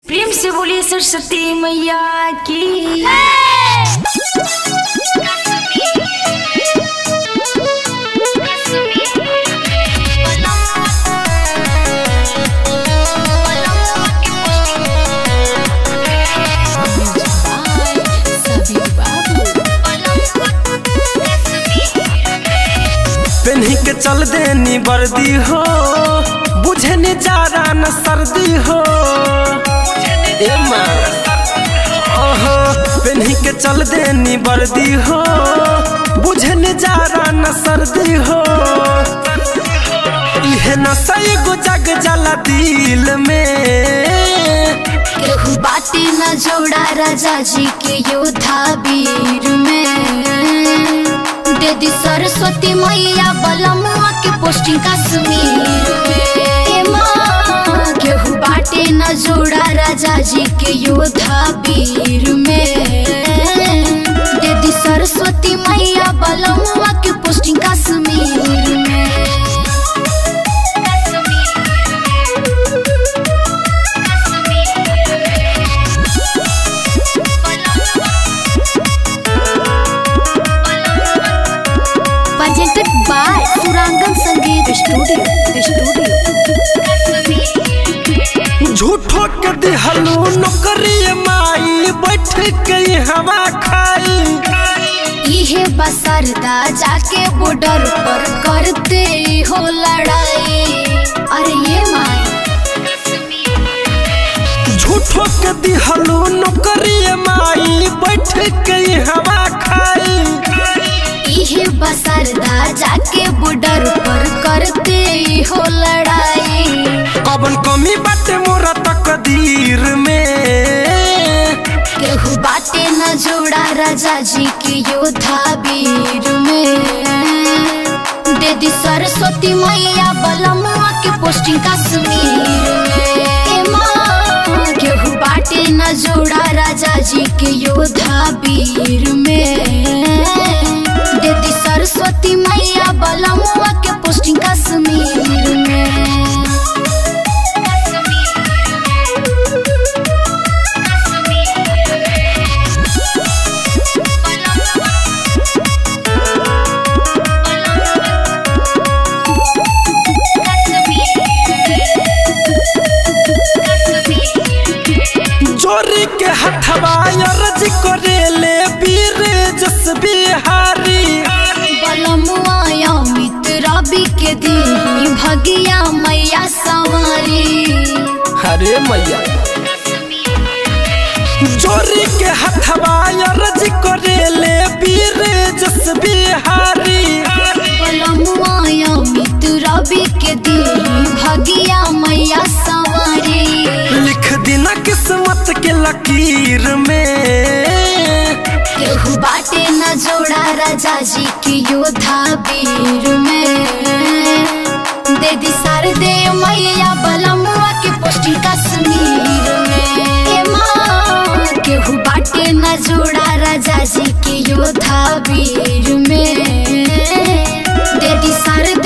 प्रेम से बोलिए सरस्वती मैया की पेन्ही के चल देनी वर्दी हो बुझे नि जारा न सर्दी हो ए माँ ओहो पेन्ही के चल देनी वर्दी हो बुझे नि जारा न सर्दी हो इहे न सही गो जग जला दिल में केहू बाटे न जोड़ा राजा जी के योद्धा वीर में दे दी सरस्वती मैया बलमुआ के पोस्टिंग कश्मीर में ए माँ, केहू बाटे न जोड़ा राजा जी के योद्धा वीर में दे दी सरस्वती मैया बलमुआ के पोस्टिंग कश्मीर में presented by Surangan Sangeet Studio. Studio. झूठो के दिहलू नौकरी माई बैठ के हवा खाई इहे बसरदा जाके बॉर्डर पर करते हो लड़ाई अरे ये माई झूठो के दिहलू नौकरी माई बैठ के हवा खाई इहे बसरदा जाके बॉर्डर पर करते हो लड़ाई कबन कमी बाटे मोरा तकदीर में केहू बाटे न जोड़ा राजा जी के योद्धा वीर में दे दी सरस्वती मैया बलमुआ के पोस्टिंग कश्मीर में ए माँ, केहू बाटे न जोड़ा राजा जी के योद्धा वीर में दे दी सरस्वती मैया बलमुआ के पोस्टिंग कश्मीर में जोरी के हथवा अर्ज करेले वीर जस बिहारी बलमुआ अमित रवि के दी भगिया मैया सवारी हरे मैया जोरी के हथवा अर्ज करेले वीर जस बिहारी बलमुआ अमित रवि के दी भगिया मैया सवारी लिख देना किस्मत के लकीर में केहू बाटे न जोड़ा राजा जी के योद्धा वीर में दे दी सर दे मैया बलमुआ के पोस्टिंग कश्मीर में ए माँ, केहू बाटे न जोड़ा राजा जी के योद्धा वीर में दे दी सर